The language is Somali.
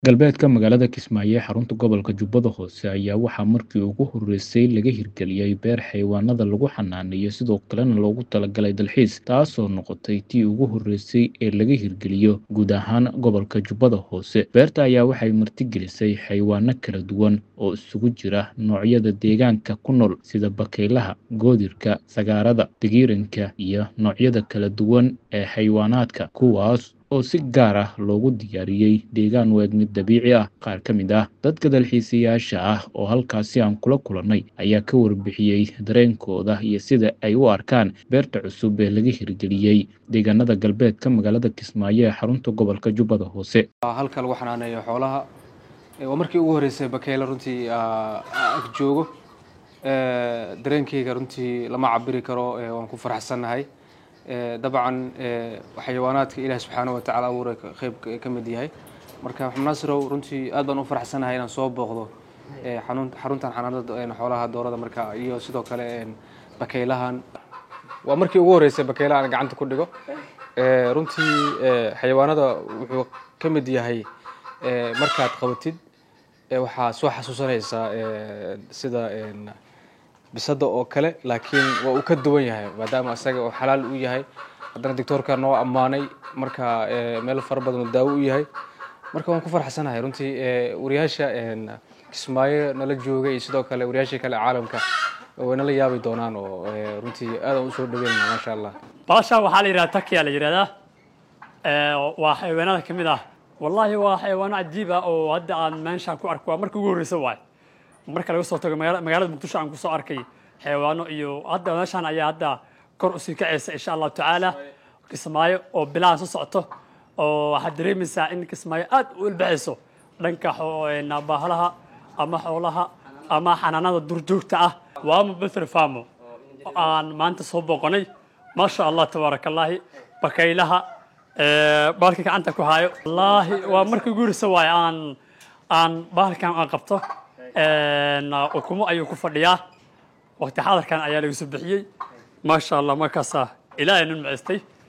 Galbeedka magaalada Kismaayo ee xarunta gobolka Jubbada Hoose ayaa waxaa markii ugu horeysay laga hirgeliyay beer xayawaanada lagu xanaaneeyo sidoo kalena loogu talagalay dalxiis, taasoo noqotay tii ugu horeysay ee laga hirgeliyo guud ahaan gobolka Jubbada Hoose. Beerta ayaa waxay martigelisay xayawaano kala duwan oo isugu jira noocyada deegaanka ku nool sida bakaylaha, goodirka, sagaarada, digiiranka, iyo noocyada kala duwan ee xayawaanaadka, kuwaas oo si gaar ah loogu diyaariyey deegaan u eg mid dabiici ah. Qaar ka mid ah dadka dalxiisayaasha ah oo halkaasi aan kula kulannay ayaa ka warbixiyey dareenkooda iyo sida ay u arkaan beerta cusub ee laga hirgeliyey deegaanada galbeedka magaalada Kismaayo ee xarunta gobolka Jubbada Hoose. halka lagu xanaaneeyo xoolaha waa markii ugu horeysay bakeyle runtii ag joogo dareenkeyga runtii lama cabiri karo waan ku faraxsannahay dabcan xayawaanaadka ilaah subxaana wa tacaala abuuray qeyb ka mid yahay marka maxamed naasirow runtii aad baan u faraxsanahay inaan soo booqdo xaruntan xanaanada xoolaha doorada marka iyo sidoo kale bakaylahan waa markii ugu horeysay bakayla aan gacanta ku dhigo runtii xayawaanada wuxuu ka mid yahay markaad qabatid waxaa soo xasuusanaysaa sida bisada oo kale laakiin waa uu ka duwan yahay maadaama isaga oo xalaal u yahay haddana doctoorka noo ammaanay marka meel fara badan oo daawo u yahay marka waan ku farxsanahay runtii wariyaasha kismaayo nala joogay iyo sidoo kale wariyaasha kale caalamka way nala yaabi doonaan oo runtii aadaan usoo dhaweynana maasha allah baasha waxaa la yidhahda takiya la yidhahdaa waa xayawaanada ka mid ah wallahi waa xayawaano cajiib ah oo hadda aan meeshaan ku arko waa marka ugu horreysa waay marka laga soo tago magaalada muqdisho aan kusoo arkay xayawaano iyo hadda meeshaan ayaa hadda kor usii kacaysa insha allahu tacaala kismaayo oo bilahan soo socoto oo waxaad dareemaysaa in kismaayo aad u ilbaxayso dhanka baahalaha ama xoolaha ama xanaanada durjoogta ah waama befer famo aan maanta soo booqonay maasha allah tabaaraka allaahi bakaylaha baalka gacanta ku haayo wallaahi waa markii ugu horreysa waaye aan aan baalkan aan qabto ukumo ayuu ku fadhiyaa waqti xadarkan ayaa laga soo bixiyey maasha allah markaasaa ilaahay nun maceystay